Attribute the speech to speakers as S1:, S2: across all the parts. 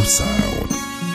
S1: sound.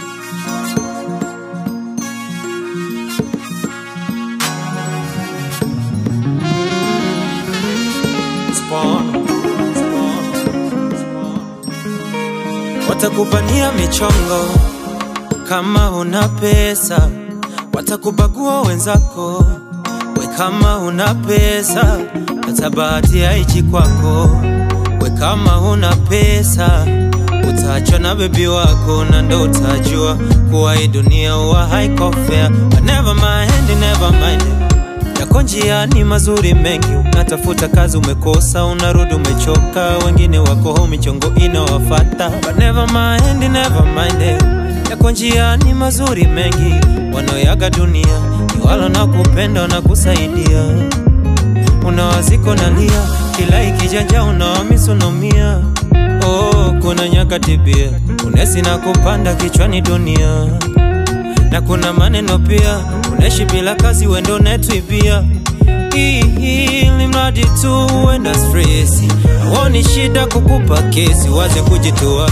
S2: Spawn, spawn, spawn. Watakubania michongo kama una pesa, watakubagua wenzako we kama una pesa, hata bahati haichi kwako we kama una pesa utaachwa na bebi wako na ndo utajua kuwa hii dunia huwa haiko fair. But never mind, never mind yako njiani mazuri mengi, unatafuta kazi umekosa, unarudi umechoka, wengine wako home michongo inawafata. But never mind, never mind, yako njiani mazuri mengi, wanaoyaga dunia ni wala na kupenda na kusaidia, unawaziko nalia, kila ikijanja unawamisonomia. Oh, kuna nyakati pia unesi na kupanda kichwani dunia na kuna maneno pia, unaishi bila kazi, wendo netwibia ili mradi tu uenda stresi, awoni shida kukupa kesi, waze kujitoa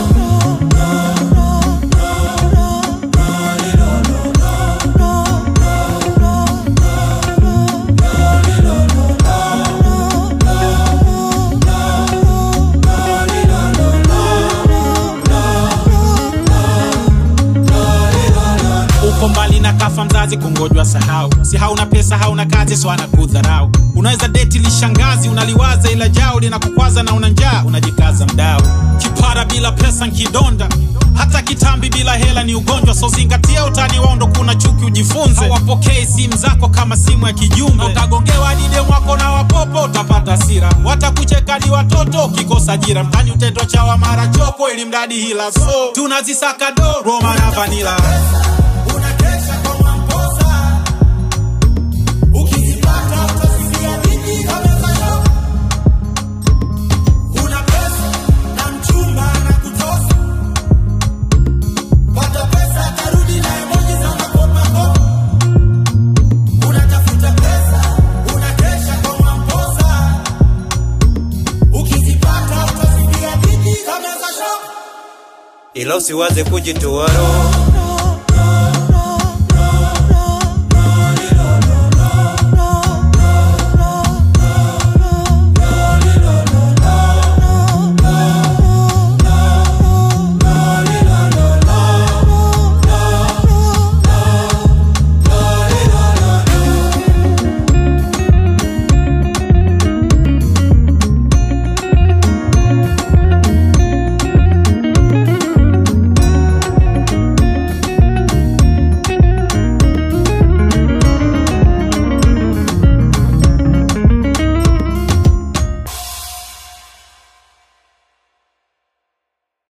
S3: uko mbali na kafa mzazi kungojwa sahau si hauna pesa hauna kazi so anakudharau unaweza deti lishangazi unaliwaza ila jao linakukwaza na una njaa unajikaza mdau kipara bila pesa nkidonda hata kitambi bila hela ni ugonjwa so zingatia utani wao ndo kuna chuki ujifunze hawapokei simu zako kama simu ya kijumbe utagongewa dide mwako na wapopo utapata sira watakucheka ni watoto ukikosa ajira mtani utendo chawa mara choko ili mradi hila so tunazisaka do roma na vanila
S4: unakesha kwa Mwamposa. Ukizipata utasikia vingi kabisa yo. Una pesa na mchumba anakutosa. Pata pesa tarudi na emoji za makopakopa. Unatafuta pesa, unakesha kwa Mwamposa. Ukizipata utasikia vingi kabisa yo.
S2: ila usiwaze kujitoa roho